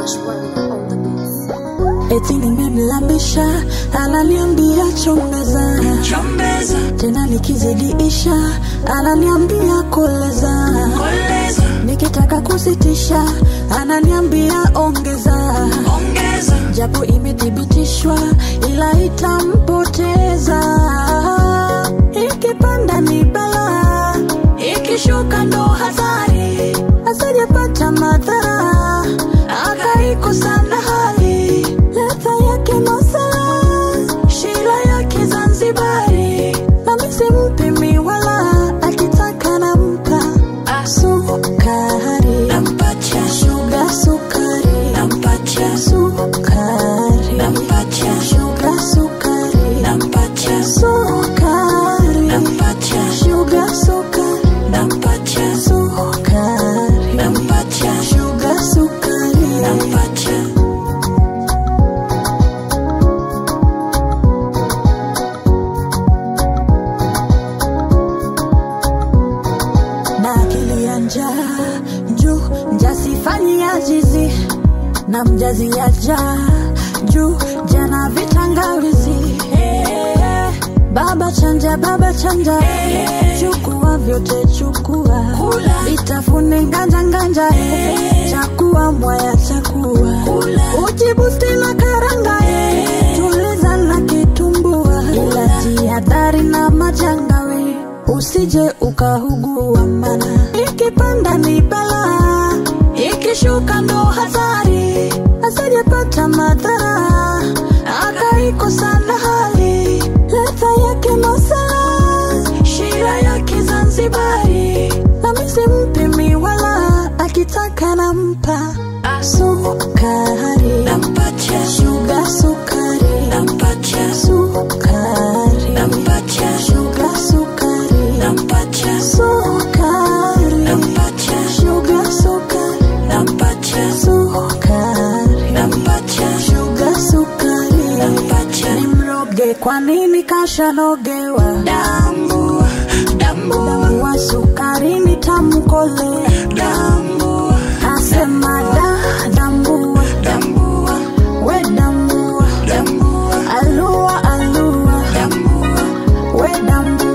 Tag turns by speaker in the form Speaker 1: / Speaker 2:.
Speaker 1: eti nimemlambisha, ananiambia chombeza,
Speaker 2: chombeza,
Speaker 1: tena nikizidiisha, ananiambia koleza,
Speaker 2: koleza,
Speaker 1: nikitaka kusitisha, ananiambia ongeza,
Speaker 2: ongeza,
Speaker 1: japo imethibitishwa, ila itampoteza. Ikipanda ni balaa, ikishuka ndo hatari, asijapata madhara, akaikosa na hali ladha yake masala, shira yake Zanzibari, nami simpimi wala akitaka nampa sukari,
Speaker 2: nampatia,
Speaker 1: shuga sukari,
Speaker 2: nampatia,
Speaker 1: sukari,
Speaker 2: nampatia,
Speaker 1: shuga sukari,
Speaker 2: nampatia,
Speaker 1: sukari,
Speaker 2: nampatia,
Speaker 1: shuga sukari,
Speaker 2: nampatia,
Speaker 1: sukari,
Speaker 2: nampatia,
Speaker 1: shuga sukari,
Speaker 2: nampatia.
Speaker 1: na akili ya njaa juu mjasifanyi ajizi na mjazi ya jaa juu jana vitangawizi Eh, baba chanja baba chanja chukua vyote chukua
Speaker 2: Kula.
Speaker 1: itafune nganja nganja chakua mwaya chakua ujibusti na karanga tuliza na kitumbua ila jihadhari na majangawe usije ukahugua mana ikipanda ni balaa ikishuka ndo hatari asijepata madhara akaikosa na hali ladha yake masala shira yake zanzibari nami simpimi wala akitaka nampa sukari
Speaker 2: Nampatia,
Speaker 1: shuga sukari
Speaker 2: nampatia,
Speaker 1: sukari
Speaker 2: nampatia,
Speaker 1: shuga sukari
Speaker 2: nampatia,
Speaker 1: sukari
Speaker 2: nampatia,
Speaker 1: shuga sukari
Speaker 2: nampatia,
Speaker 1: sukari
Speaker 2: nampatia,
Speaker 1: shuga sukari
Speaker 2: nampatia.
Speaker 1: nimroge kwa nini kashanogewa
Speaker 2: Dambua, dambua,
Speaker 1: damu wa sukari nitamkolea
Speaker 2: dambua,
Speaker 1: asema da dambua
Speaker 2: dambua,
Speaker 1: we dambua
Speaker 2: dambua,
Speaker 1: alua alua
Speaker 2: dambua,
Speaker 1: we dambua